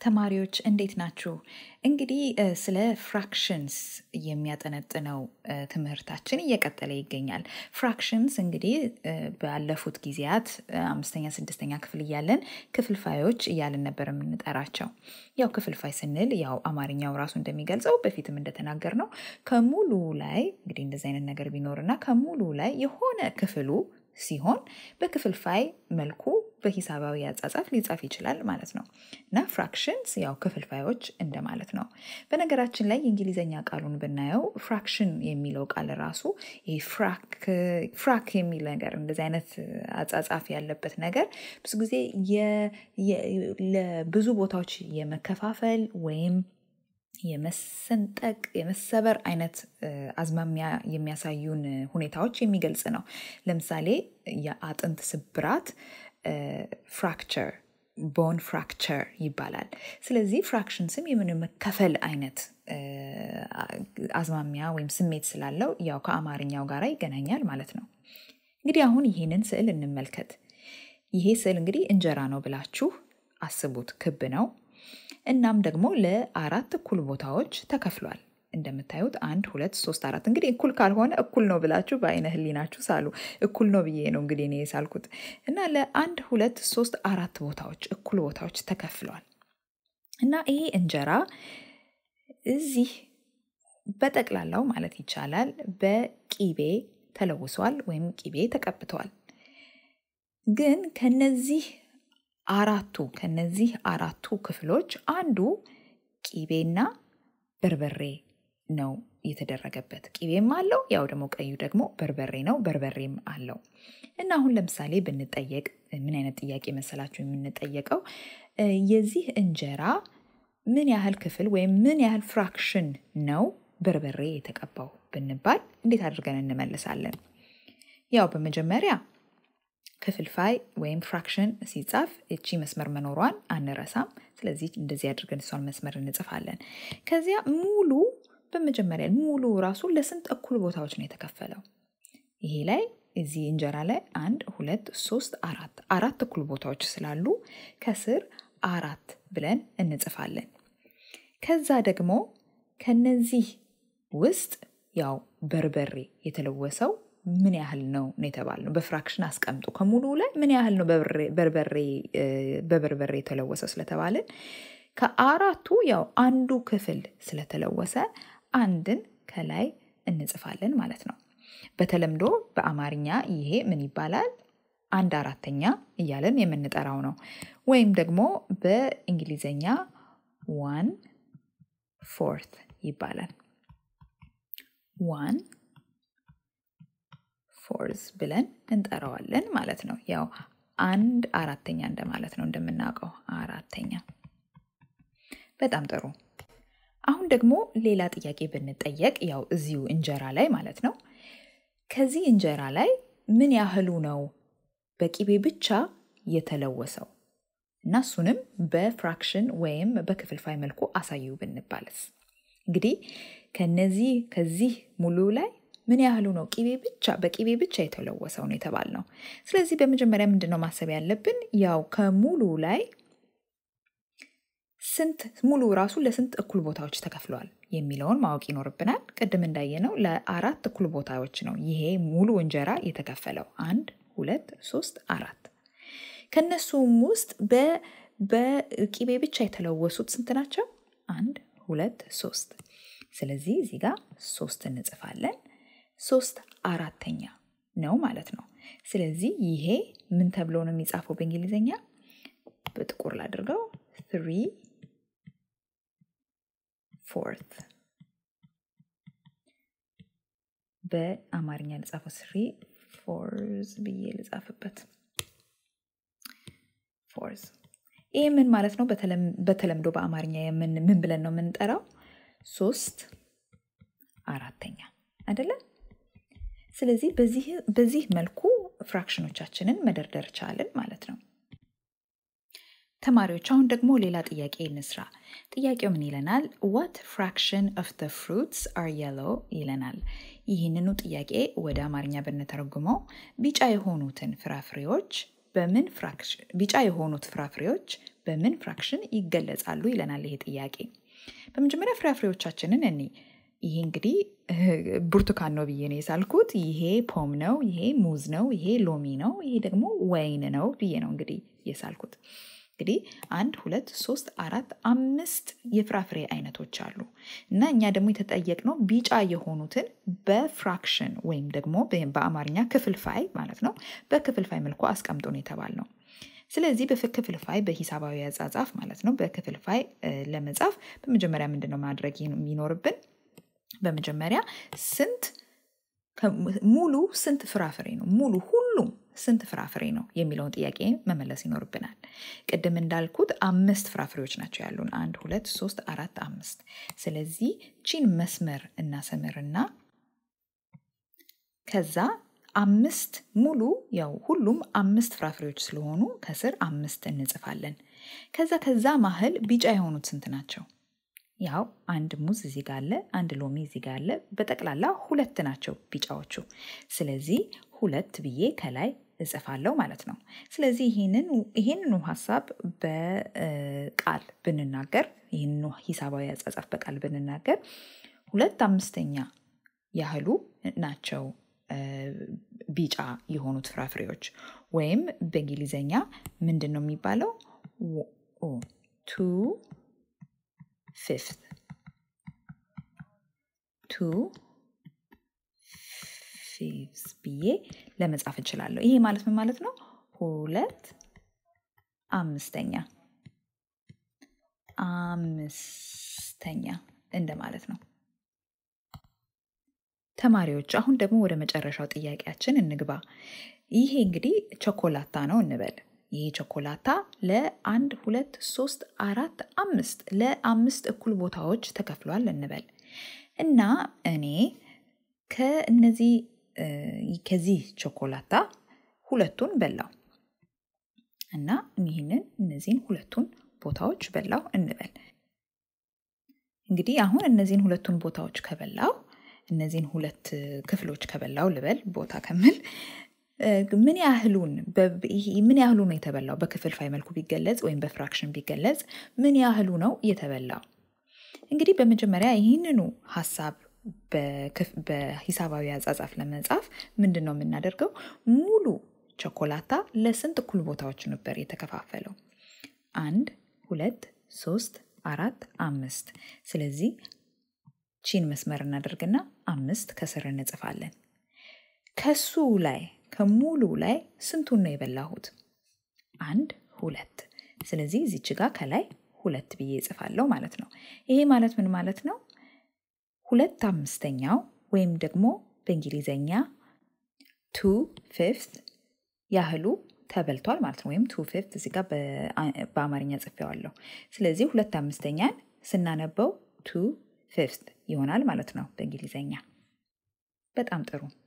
ተማሪዎች እንዴት ናችሁ? እንግዲህ ስለ ፍራክሽንስ የሚያጠነጥነው ትምህርታችን እየቀጠለ ይገኛል። ፍራክሽንስ እንግዲህ ባለፉት ጊዜያት አምስተኛ ስድስተኛ ክፍል እያለን ክፍልፋዮች እያልን ነበር የምንጠራቸው። ያው ክፍልፋይ ስንል ያው አማርኛው ራሱ እንደሚገልጸው በፊትም እንደተናገር ነው ከሙሉ ላይ እንግዲህ እንደዚህ አይነት ነገር ቢኖርና ከሙሉ ላይ የሆነ ክፍሉ ሲሆን በክፍልፋይ መልኩ በሂሳባዊ አጻጻፍ ሊጻፍ ይችላል ማለት ነው እና ፍራክሽንስ ያው ክፍልፋዮች እንደማለት ነው። በነገራችን ላይ የእንግሊዝኛ ቃሉን ብናየው ፍራክሽን የሚለው ቃል ራሱ ፍራክ የሚል ነገር እንደዚህ አይነት አጻጻፍ ያለበት ነገር ብዙ ጊዜ ለብዙ ቦታዎች የመከፋፈል ወይም የመሰንጠቅ የመሰበር አይነት አዝማሚያ የሚያሳዩን ሁኔታዎች የሚገልጽ ነው። ለምሳሌ የአጥንት ስብራት ፍራክቸር ቦን ፍራክቸር ይባላል። ስለዚህ ፍራክሽን ስም የምን መከፈል አይነት አዝማሚያ ወይም ስሜት ስላለው ያው ከአማርኛው ጋር ይገናኛል ማለት ነው። እንግዲህ አሁን ይህንን ስዕል እንመልከት። ይሄ ስዕል እንግዲህ እንጀራ ነው ብላችሁ አስቡት። ክብ ነው። እናም ደግሞ ለአራት እኩል ቦታዎች ተከፍሏል። እንደምታዩት አንድ ሁለት ሶስት አራት እንግዲህ እኩል ካልሆነ እኩል ነው ብላችሁ በአይነ ህሊናችሁ ሳሉ። እኩል ነው ብዬ ነው እንግዲህ እኔ የሳልኩት እና ለአንድ ሁለት ሶስት አራት ቦታዎች እኩል ቦታዎች ተከፍሏል እና ይሄ እንጀራ እዚህ በጠቅላላው ማለት ይቻላል በቂቤ ተለውሷል ወይም ቂቤ ተቀብቷል። ግን ከነዚህ አራቱ ከነዚህ አራቱ ክፍሎች አንዱ ቂቤና በርበሬ ነው የተደረገበት። ቂቤም አለው፣ ያው ደግሞ ቀዩ ደግሞ በርበሬ ነው፣ በርበሬም አለው እና አሁን ለምሳሌ ብንጠየቅ ምን አይነት ጥያቄ መሰላችሁ የምንጠየቀው የዚህ እንጀራ ምን ያህል ክፍል ወይም ምን ያህል ፍራክሽን ነው በርበሬ የተቀባው ብንባል እንዴት አድርገን እንመልሳለን? ያው በመጀመሪያ ክፍልፋይ ወይም ፍራክሽን ሲጻፍ እቺ መስመር መኖሯን አንረሳም። ስለዚህ እንደዚህ አድርገን እሷን መስመር እንጽፋለን። ከዚያ ሙሉ በመጀመሪያ ሙሉ ራሱ ለስንት እኩል ቦታዎች ነው የተከፈለው? ይሄ ላይ እዚህ እንጀራ ላይ አንድ ሁለት ሶስት አራት አራት እኩል ቦታዎች ስላሉ ከስር አራት ብለን እንጽፋለን። ከዛ ደግሞ ከነዚህ ውስጥ ያው በርበሬ የተለወሰው ምን ያህል ነው ነው የተባልነው። በፍራክሽን አስቀምጡ ከሙሉ ላይ ምን ያህል ነው በበርበሬ የተለወሰው ስለተባልን ከአራቱ ያው አንዱ ክፍል ስለተለወሰ አንድን ከላይ እንጽፋለን ማለት ነው። በተለምዶ በአማርኛ ይሄ ምን ይባላል? አንድ አራተኛ እያለን የምንጠራው ነው። ወይም ደግሞ በእንግሊዘኛ ዋን ፎርት ይባላል። ዋን ፎርዝ ብለን እንጠራዋለን ማለት ነው። ያው አንድ አራተኛ እንደማለት ነው እንደምናውቀው አራተኛ። በጣም ጥሩ። አሁን ደግሞ ሌላ ጥያቄ ብንጠየቅ ያው እዚሁ እንጀራ ላይ ማለት ነው። ከዚህ እንጀራ ላይ ምን ያህሉ ነው በቂቤ ብቻ የተለወሰው እና እሱንም በፍራክሽን ወይም በክፍልፋይ መልኩ አሳዩ ብንባልስ? እንግዲህ ከነዚህ ከዚህ ሙሉ ላይ ምን ያህሉ ነው ቂቤ ብቻ በቂቤ ብቻ የተለወሰው ነው የተባልነው። ስለዚህ በመጀመሪያ ምንድነው ማሰብ ያለብን? ያው ከሙሉ ላይ ስንት ሙሉ ራሱ ለስንት እኩል ቦታዎች ተከፍለዋል የሚለውን ማወቅ ይኖርብናል። ቅድም እንዳየነው ለአራት እኩል ቦታዎች ነው ይሄ ሙሉ እንጀራ የተከፈለው። አንድ፣ ሁለት፣ ሶስት፣ አራት። ከነሱም ውስጥ በቂቤ ብቻ የተለወሱት ስንት ናቸው? አንድ፣ ሁለት፣ ሶስት። ስለዚህ እዚህ ጋር ሶስት እንጽፋለን። ሶስት አራተኛ ነው ማለት ነው። ስለዚህ ይሄ ምን ተብሎ ነው የሚጻፈው በእንግሊዝኛ? በጥቁር ላድርገው ትሪ ፎርት። በአማርኛ ልጻፈው ስሪ ፎርዝ ብዬ ልጻፍበት። ፎርዝ ይህ ምን ማለት ነው? በተለምዶ በአማርኛ ምን ብለን ነው የምንጠራው? ሶስት አራተኛ አይደለም? ስለዚህ በዚህ መልኩ ፍራክሽኖቻችንን መደርደር ቻልን ማለት ነው። ተማሪዎች አሁን ደግሞ ሌላ ጥያቄ እንስራ። ጥያቄው ምን ይለናል? ዋት ፍራክሽን ኦፍ ደ ፍሩትስ አር የሎ ይለናል። ይህንኑ ጥያቄ ወደ አማርኛ ብንተረጉመው ቢጫ የሆኑትን ፍራፍሬዎች በምን ፍራክሽን ቢጫ የሆኑት ፍራፍሬዎች በምን ፍራክሽን ይገለጻሉ ይለናል ይሄ ጥያቄ። በመጀመሪያ ፍራፍሬዎቻችንን እኒ ይሄ እንግዲህ ብርቱካን ነው ብዬ ነው የሳልኩት። ይሄ ፖም ነው፣ ይሄ ሙዝ ነው፣ ይሄ ሎሚ ነው፣ ይሄ ደግሞ ወይን ነው ብዬ ነው እንግዲህ የሳልኩት። እንግዲህ አንድ ሁለት ሶስት አራት አምስት የፍራፍሬ አይነቶች አሉ እና እኛ ደግሞ የተጠየቅነው ቢጫ የሆኑትን በፍራክሽን ወይም ደግሞ በአማርኛ ክፍልፋይ ማለት ነው በክፍልፋይ መልኩ አስቀምጦ ነው የተባልነው። ስለዚህ በክፍልፋይ በሂሳባዊ አጻጻፍ ማለት ነው በክፍልፋይ ለመጻፍ በመጀመሪያ ምንድን ነው ማድረግ የሚኖርብን? በመጀመሪያ ስንት ሙሉ ስንት ፍራፍሬ ነው ሙሉ ሁሉም ስንት ፍራፍሬ ነው የሚለውን ጥያቄ መመለስ ይኖርብናል። ቅድም እንዳልኩት አምስት ፍራፍሬዎች ናቸው ያሉን፣ አንድ ሁለት ሶስት አራት አምስት። ስለዚህ ቺን መስመር እናሰምርና ከዛ አምስት ሙሉ ያው ሁሉም አምስት ፍራፍሬዎች ስለሆኑ ከስር አምስት እንጽፋለን። ከዛ ከዛ ማህል ቢጫ የሆኑት ስንት ናቸው? ያው አንድ ሙዝ እዚህ ጋር አለ፣ አንድ ሎሚ እዚህ ጋር አለ። በጠቅላላ ሁለት ናቸው ቢጫዎቹ። ስለዚህ ሁለት ብዬ ከላይ እጽፋለሁ ማለት ነው። ስለዚህ ይህንኑ ሀሳብ በቃል ብንናገር ይህንኑ ሂሳባዊ አጻጻፍ በቃል ብንናገር ሁለት አምስተኛ ያህሉ ናቸው ቢጫ የሆኑት ፍራፍሬዎች ወይም በእንግሊዘኛ ምንድን ነው የሚባለው? ቱ ፊፍት ቱ ፊፍስ ብዬ ለመጻፍ እችላለሁ። ይሄ ማለት ምን ማለት ነው? ሁለት አምስተኛ አምስተኛ እንደማለት ነው። ተማሪዎች አሁን ደግሞ ወደ መጨረሻው ጥያቄያችን እንግባ። ይሄ እንግዲህ ቸኮላታ ነው እንበል። ይሄ ቸኮላታ ለአንድ ሁለት ሶስት አራት አምስት ለአምስት እኩል ቦታዎች ተከፍሏል እንበል እና እኔ ከእነዚህ ከዚህ ቸኮላታ ሁለቱን በላው እና ይህንን እነዚህን ሁለቱን ቦታዎች በላው እንበል። እንግዲህ አሁን እነዚህን ሁለቱን ቦታዎች ከበላው እነዚህን ሁለት ክፍሎች ከበላው ልበል ቦታ ከምል ምን ያህሉን ምን ያህሉ ነው የተበላው? በክፍልፋይ መልኩ ቢገለጽ ወይም በፍራክሽን ቢገለጽ ምን ያህሉ ነው የተበላው? እንግዲህ በመጀመሪያ ይህንኑ ሀሳብ በሂሳባዊ አጻጻፍ ለመጻፍ ምንድን ነው የምናደርገው? ሙሉ ቸኮላታ ለስንት እኩል ቦታዎች ነበር የተከፋፈለው? አንድ፣ ሁለት፣ ሶስት፣ አራት፣ አምስት። ስለዚህ ቺን መስመር እናደርግና አምስት ከስር እንጽፋለን። ከሱ ላይ ከሙሉ ላይ ስንቱን ነው የበላሁት? አንድ ሁለት። ስለዚህ እዚች ጋር ከላይ ሁለት ብዬ እጽፋለሁ ማለት ነው። ይሄ ማለት ምን ማለት ነው? ሁለት አምስተኛው ወይም ደግሞ በእንግሊዘኛ ቱ ፊፍት ያህሉ ተበልቷል ማለት ነው። ወይም ቱ ፊፍት እዚህ ጋር በአማርኛ ጽፌዋለሁ። ስለዚህ ሁለት አምስተኛን ስናነበው ቱ ፊፍት ይሆናል ማለት ነው በእንግሊዘኛ። በጣም ጥሩ።